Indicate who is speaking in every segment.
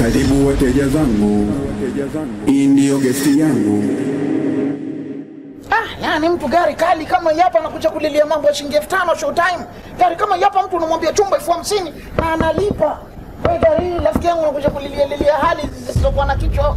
Speaker 1: Karibu wateja zangu, hii ndiyo gesti yangu.
Speaker 2: Ah, yani mtu gari kali kama hii hapa anakuja kulilia mambo ya shilingi elfu tano showtime. Gari kama hii hapa mtu unamwambia chumba elfu hamsini na analipa. Wewe gari hii rafiki yangu unakuja kulilia lilia hali zisizokuwa na kichwa.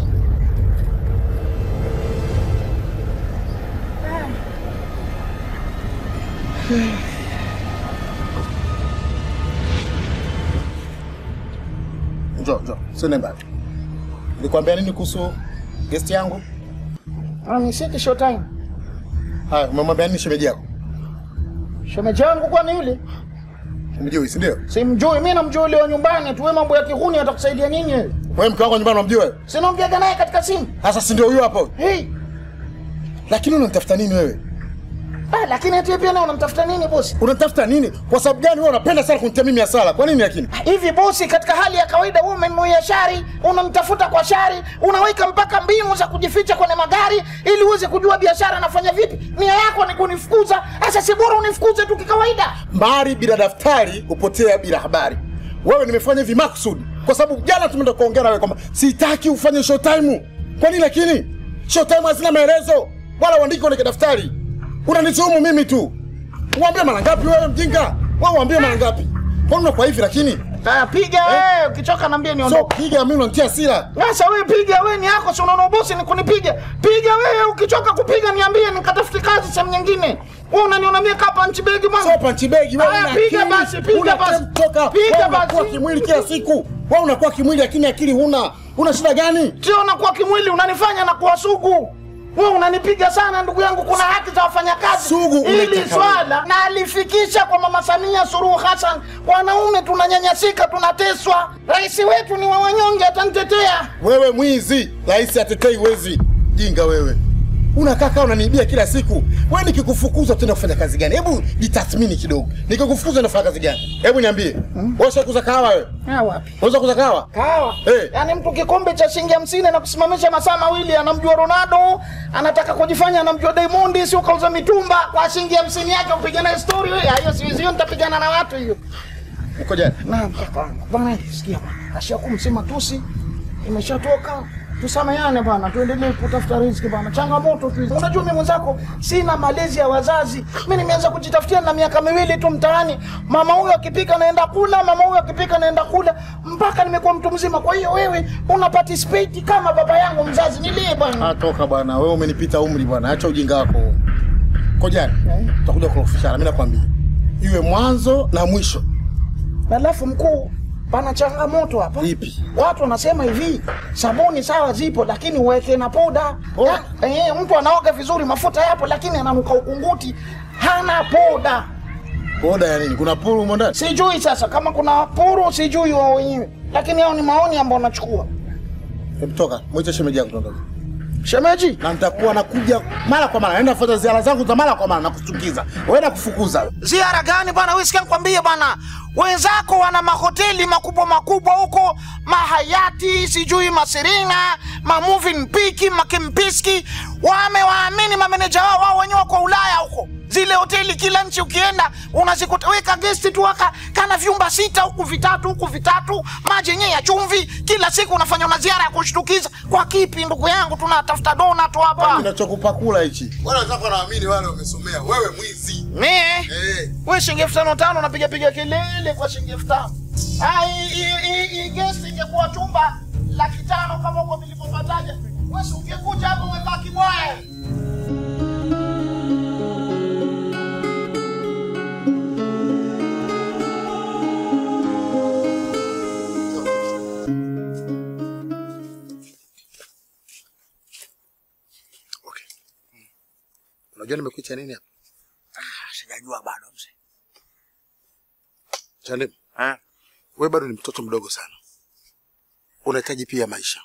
Speaker 3: Njoo, njoo. Sio mbali. Nilikwambia nini kuhusu guest yangu?
Speaker 2: Ah, ni siki showtime.
Speaker 3: Haya, umemwambia nini shemeji yako?
Speaker 2: Shemeji yangu kwani yule?
Speaker 3: Umjui, si ndio?
Speaker 2: Simjui, mimi namjua yule wa nyumbani tu. Wewe mambo ya kihuni atakusaidia nini wewe?
Speaker 3: Wewe mke wako nyumbani unamjua wewe?
Speaker 2: Sinaongea naye katika simu.
Speaker 3: Sasa si ndio huyo hapo?
Speaker 2: Hey,
Speaker 3: Lakini unamtafuta nini wewe?
Speaker 2: ah, lakini ati pia leo unamtafuta nini bosi?
Speaker 3: Unatafuta nini? Kwa sababu gani wewe unapenda sana kunitia mimi hasara? Kwa nini lakini?
Speaker 2: Hivi bosi, katika hali ya kawaida wewe umenuia shari, unamtafuta kwa shari, unaweka mpaka mbinu za kujificha kwenye magari ili uweze kujua biashara anafanya vipi. Nia yako ni kunifukuza. Sasa si bora unifukuze tu kikawaida.
Speaker 3: Mbari bila daftari hupotea bila habari. Wewe nimefanya hivi makusudi kwa sababu jana tumeenda kuongea na wewe kwamba sitaki ufanye showtime. Kwa nini lakini? Showtime hazina maelezo wala uandike kwenye daftari. Unanituhumu mimi tu. Uambie mara ngapi wewe mjinga? Wewe uambie mara ngapi? Kwa nini kwa hivi lakini?
Speaker 2: Haya, piga wewe, ukichoka naambia
Speaker 3: So
Speaker 2: niondoke.
Speaker 3: piga mimi unanitia hasira.
Speaker 2: Sasa wewe piga wewe, ni yako, si unaona bosi ni kunipiga. Piga wewe, ukichoka kupiga niambie, nikatafute kazi sehemu nyingine. Wewe unaniona mimi kapa nchi begi mwangu.
Speaker 3: So panchi begi wewe
Speaker 2: Haya,
Speaker 3: una
Speaker 2: piga
Speaker 3: akili.
Speaker 2: basi, piga
Speaker 3: Una
Speaker 2: basi.
Speaker 3: time Toka.
Speaker 2: Piga
Speaker 3: Wewe unakuwa
Speaker 2: basi.
Speaker 3: kimwili kila siku. Wewe unakuwa kimwili lakini akili huna. Una shida gani?
Speaker 2: Sio nakuwa kimwili, unanifanya na kuwa sugu. Wewe unanipiga sana ndugu yangu, kuna haki za wafanyakazi.
Speaker 3: Sugu
Speaker 2: Hili
Speaker 3: umetaka
Speaker 2: swala na alifikisha kwa Mama Samia Suluhu Hassan. Wanaume tunanyanyasika, tunateswa. Rais wetu ni wa wanyonge, atanitetea.
Speaker 3: Wewe mwizi, rais atetei wezi. Jinga wewe. Unakaa kaa unaniibia kila siku. Wewe nikikufukuza utaenda kufanya kazi gani? Hebu jitathmini kidogo. Nikikufukuza unafanya kazi gani? Hebu niambie. Wewe ushakuza kahawa wewe?
Speaker 2: Ah, wapi?
Speaker 3: Unaweza kuza kahawa?
Speaker 2: Kawa.
Speaker 3: Eh.
Speaker 2: Yaani mtu kikombe cha shilingi hamsini na kusimamisha masaa mawili anamjua Ronaldo, anataka kujifanya anamjua Diamond, sio kauza mitumba kwa shilingi hamsini yake upige naye story wewe. Hiyo si hiyo nitapigana na watu hiyo.
Speaker 3: Uko jana.
Speaker 2: Naam, kaka. Bwana, sikia bwana. Ashakumsema tusi imeshatoka. Tusameane bwana, tuendelee kutafuta riziki bwana. Changamoto tu. hizi. Unajua mimi mwenzako sina malezi ya wazazi. Mimi nimeanza kujitafutia na miaka miwili tu mtaani. Mama huyo akipika naenda kula, mama huyo akipika naenda kula mpaka nimekuwa mtu mzima. Kwa hiyo wewe una participate kama baba yangu mzazi. Nilie bwana.
Speaker 3: Ah, toka bwana. Wewe umenipita umri bwana. Acha ujinga wako. Uko jana. Tutakuja kurofishana. Mimi nakwambia. Iwe mwanzo na mwisho.
Speaker 2: Alafu mkuu, pana changamoto hapa.
Speaker 3: Ipi?
Speaker 2: Watu wanasema hivi, sabuni sawa zipo, lakini uweke na poda.
Speaker 3: Oh.
Speaker 2: Ya- Eh, mtu anaoga vizuri, mafuta yapo, lakini ananuka ukunguti, hana poda.
Speaker 3: Boda ya nini? Kuna puru humo ndani?
Speaker 2: Sijui sasa kama kuna puru, sijui wao wenyewe, lakini hao ni maoni ambayo nachukua.
Speaker 3: Hebu toka. Mwite shemeji yako tuondoke.
Speaker 2: Shemeji,
Speaker 3: na nitakuwa nakuja mara kwa mara, naenda kufanya ziara zangu za mara kwa mara na kuchukiza wewe na kufukuza.
Speaker 2: ziara gani bwana? Wewe sikia nikwambie bwana, wenzako wana mahoteli makubwa makubwa huko, mahayati sijui maserina mamuvin piki makimpiski, wamewaamini mameneja wao, wao wenyewe wako Ulaya huko zile hoteli kila nchi ukienda unazikuta weka gesti tu aka kana vyumba sita huku vitatu huku vitatu maji yenyewe ya chumvi kila siku unafanya una ziara ya kushtukiza kwa kipi ndugu yangu tunatafuta dona tu hapa
Speaker 3: Kinachokupa kula hichi.
Speaker 4: Wale wenzako wanaamini wale wamesomea, wewe mwizi.
Speaker 2: mie
Speaker 4: Eh,
Speaker 2: we shilingi elfu tano tano napiga piga kelele kwa shilingi elfu tano Ah, hii- hii- hii- hii gesi ingekuwa chumba laki tano kama huko nilipopataja wesi ungekuja hapo umebaki bwaya
Speaker 4: okay. Unajua nimekuita nini hapa?
Speaker 2: sijajua bado mzee
Speaker 4: Chande. Wewe bado ni mtoto mdogo sana. Unahitaji pia maisha.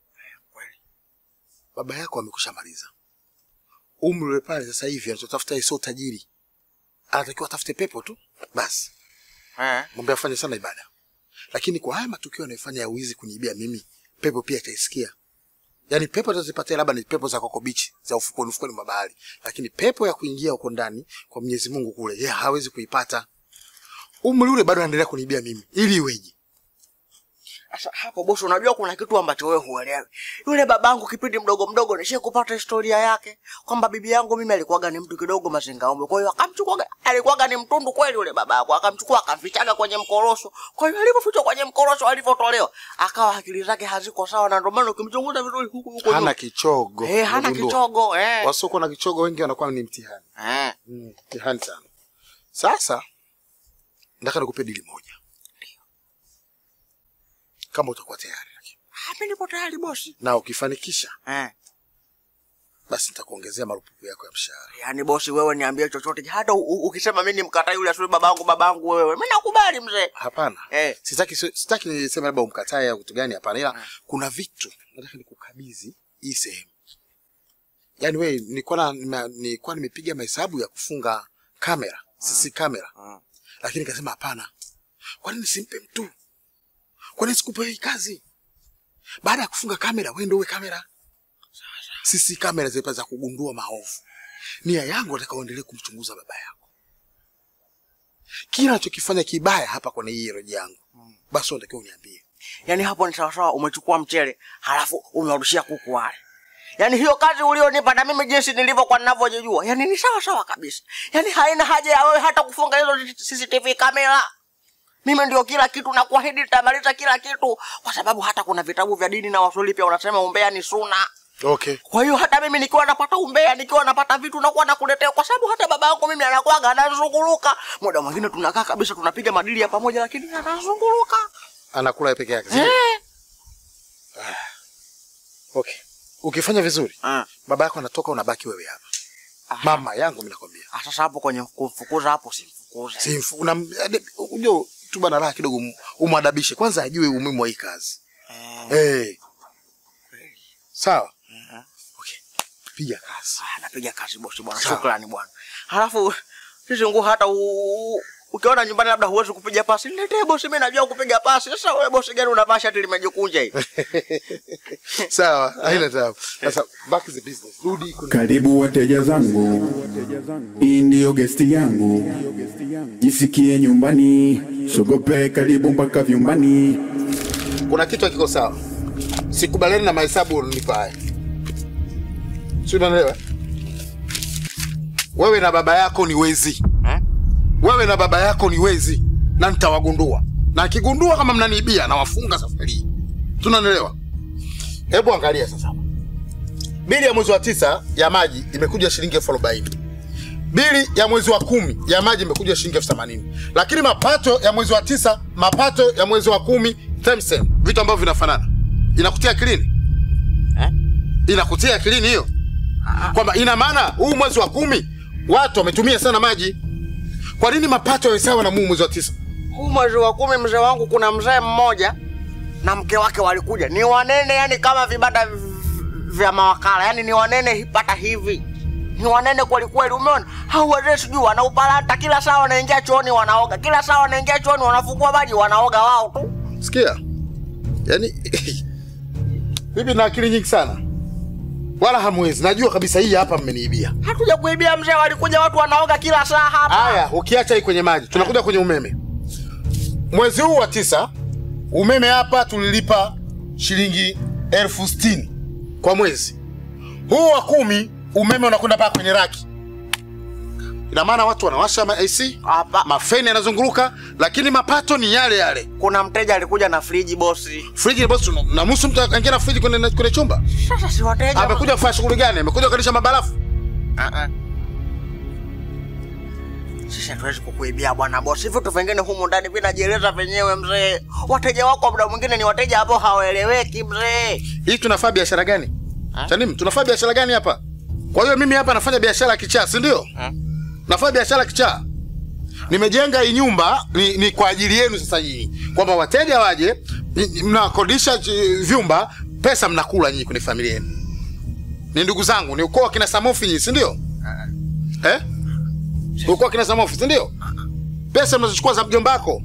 Speaker 4: Baba yako amekusha maliza. Umri ule pale sasa hivi anachotafuta yeye sio tajiri. Anatakiwa atafute pepo tu. Basi. Mwambie afanye sana ibada. Lakini kwa haya matukio anayofanya ya wizi kuniibia mimi, pepo pia itaisikia. Yaani pepo atazipatia labda ni pepo za Coco Beach, za ufukweni ufukweni mwa bahari. Lakini pepo ya kuingia huko ndani kwa Mwenyezi Mungu kule, yeye hawezi kuipata. Umri ule bado anaendelea kuniibia mimi. Ili iweje?
Speaker 5: Sasa hapo bosi, unajua kuna kitu ambacho wewe huelewi. Yule babangu kipindi mdogo mdogo nishe kupata historia yake kwamba bibi yangu mimi alikuwaga ni mtu kidogo mazingaombe. Kwa hiyo akamchukua, alikuwaga ni mtundu kweli yule babangu, akamchukua akamfichaga kwenye mkorosho. Kwa hiyo alipofichwa kwenye mkorosho, alivyotolewa akawa akili zake haziko sawa, na ndio maana ukimchunguza vizuri huku huku
Speaker 4: hana
Speaker 5: nyuma.
Speaker 4: kichogo
Speaker 5: eh, hana
Speaker 4: Umegundua?
Speaker 5: kichogo eh.
Speaker 4: wasiokuwa na kichogo wengi wanakuwa ni mtihani
Speaker 5: Eh.
Speaker 4: Mm, mtihani sana sasa nataka nikupe dili moja kama utakuwa tayari
Speaker 5: Ah, mimi nipo tayari bosi.
Speaker 4: na ukifanikisha
Speaker 5: Eh.
Speaker 4: basi nitakuongezea marupupu yako ya mshahara
Speaker 5: Yaani bosi, wewe niambie chochote, hata u- u- ukisema mimi nimkataa yule asuli babangu babangu, wewe mimi nakubali mzee.
Speaker 4: hapana
Speaker 5: Eh.
Speaker 4: sitaki sitaki niseme labda umkatae au kitu gani hapana ila kuna vitu nataka nikukabidhi hii sehemu yaani wewe nilikuwa na nime- nilikuwa nimepiga mahesabu ya kufunga kamera sisi kamera
Speaker 5: Mm.
Speaker 4: lakini nikasema hapana kwa nini simpe mtu kwa nini sikupe hii kazi baada ya kufunga kamera wewe ndio uwe kamera sisi kamera zipa za kugundua maovu nia yangu nataka uendelee kumchunguza baba yako kila anachokifanya kibaya hapa kwenye hii redio yangu basi unatakiwa uniambie
Speaker 5: Yaani hapo ni sawasawa, umechukua mchele halafu umewarushia kuku wale. Yaani hiyo kazi ulionipa na mimi jinsi nilivyokuwa ninavyojijua, yaani ni sawa sawa kabisa. Yaani haina haja ya wewe hata kufunga hizo CCTV kamera. Mimi ndio kila kitu na kuahidi nitamaliza kila kitu, kwa sababu hata kuna vitabu vya dini na waswahili pia unasema umbea ni suna.
Speaker 4: okay
Speaker 5: Kwa hiyo hata mimi nikiwa napata umbea, nikiwa napata vitu nakuwa nakuletea, kwa sababu hata baba yangu mimi anakuwaga anazunguluka. Muda mwingine tunakaa kabisa tunapiga madili ya pamoja, lakini anazunguluka.
Speaker 4: anakula yeye peke yake sio?
Speaker 5: Eh.
Speaker 4: okay ukifanya vizuri
Speaker 5: Ah.
Speaker 4: baba yako anatoka unabaki wewe hapa mama yangu mimi nakwambia
Speaker 5: Ah, Sasa hapo kwenye kumfukuza hapo simfukuze.
Speaker 4: simfu una unajua tu bana raha kidogo um- umwadabishe kwanza ajue umuhimu wa hii kazi eh sawa okay piga kazi
Speaker 5: Ah, napiga kazi bosi bwana, shukrani bwana. Halafu sisi nguo hata u- u- ukiona nyumbani labda huwezi kupiga pasi, niletee bosi, mimi najua kupiga pasi. Sasa wewe bosi gani unavaa shati limejikunja hivi?
Speaker 4: sawa haina tabu sasa back to the business rudi kuna
Speaker 1: Karibu wateja zangu, hii ndiyo gesti yangu, jisikie nyumbani, sogope karibu mpaka vyumbani.
Speaker 4: kuna kitu hakiko sawa sikubaliani na mahesabu unanipa haya si unanielewa wewe na baba yako ni wezi
Speaker 5: Eh?
Speaker 4: wewe na baba yako ni wezi na nitawagundua na akigundua kama mnaniibia nawafunga safari hii tunanielewa hebu angalia sasa hapa. bili ya mwezi wa tisa ya maji imekuja shilingi elfu arobaini bili ya mwezi wa kumi ya maji imekuja shilingi elfu themanini lakini mapato ya mwezi wa tisa mapato ya mwezi wa kumi same same vitu ambavyo vinafanana inakutia akilini
Speaker 5: Eh?
Speaker 4: inakutia akilini hiyo kwamba ina maana huu mwezi wa kumi watu wametumia sana maji kwa nini mapato yawe sawa na huu mwezi wa tisa
Speaker 5: Huu mwezi wa kumi mzee wangu, kuna mzee mmoja na mke wake walikuja, ni wanene, yani kama vibanda v- vya mawakala, yani ni wanene pata hivi, ni wanene kweli kweli. Umeona hao wazee, sijui wanaupalata, kila saa wanaingia chooni wanaoga, kila saa wanaingia chooni wanafungua maji wanaoga wao tu.
Speaker 4: sikia yani bibi na akili nyingi sana wala hamwezi najua kabisa hii hapa mmeniibia
Speaker 5: Hatuja kuibia mzee, walikuja watu wanaoga kila saa hapa.
Speaker 4: haya ukiacha hii kwenye maji tunakuja kwenye umeme mwezi huu wa tisa umeme hapa tulilipa shilingi elfu sitini kwa mwezi huu wa kumi umeme unakwenda mpaka kwenye raki ina maana watu wanawasha ma AC
Speaker 5: Hapa
Speaker 4: mafeni yanazunguruka lakini mapato ni yale yale
Speaker 5: kuna mteja alikuja na friji bosi.
Speaker 4: friji bosi namuhusu mtu aingia na friji kwenye, kwenye chumba
Speaker 5: Sasa si wateja
Speaker 4: amekuja kufanya shughuli gani amekuja kukalisha mabarafu
Speaker 5: Ah, ah. Sisi hatuwezi kukuibia bwana bosi, vitu vingine humu ndani vinajieleza venyewe mzee. Wateja wako muda mwingine ni wateja ambao hawaeleweki mzee.
Speaker 4: hii tunafanya biashara gani chanim tunafanya biashara gani hapa kwa hiyo mimi hapa nafanya biashara ya kichaa si ndio nafanya biashara ya kichaa nimejenga hii nyumba ni, ni kwa ajili yenu sasa nyinyi kwamba wateja waje ni- ni- mnakodisha ch- vyumba pesa mnakula nyinyi kwenye familia yenu ni ndugu zangu ni ukoo wa kina samofi nyinyi si ndio eh? ukoo wa kina samofi si ndio pesa mnazochukua za mjomba wako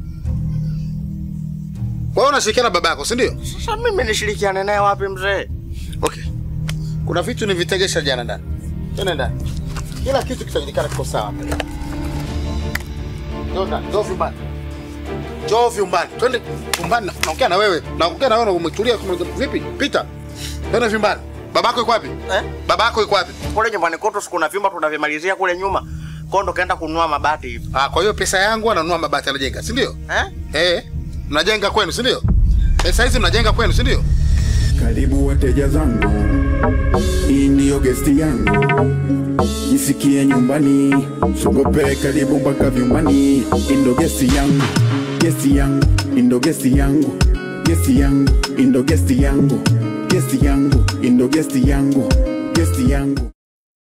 Speaker 4: kwa hiyo unashirikiana na baba yako si ndio
Speaker 5: Sasa mimi nishirikiane naye wapi mzee?
Speaker 4: Okay. Kuna vitu nivitegesha jana ndani. Tena ndani. Kila kitu kitajulikana kiko sawa. Ndio ndani. Ndio vibaya. Njoo vyumbani. Twende vyumbani na- naongea na wewe. Naongea na wewe na umetulia kama vipi? Pita. Twende vyumbani. Babako yuko wapi?
Speaker 5: Eh?
Speaker 4: Babako yuko wapi?
Speaker 5: Kule nyumbani kwetu siku na vyumba tunavimalizia kule nyuma. Kwa ndo kaenda kununua mabati hivi.
Speaker 4: Ah, kwa hiyo pesa yangu ananunua mabati anajenga, si ndio?
Speaker 5: Eh?
Speaker 4: Eh, mnajenga kwenu, si ndio? Pesa hizi mnajenga kwenu, si ndio?
Speaker 1: Karibu wateja zangu, hii ndiyo gesti yangu, jisikie nyumbani, sogope karibu mpaka vyumbani. Indo gesti yangu, gesti yangu, indo gesti yangu, gesti yangu, indo gesti yangu, gesti yangu, indo gesti yangu, gesti yangu.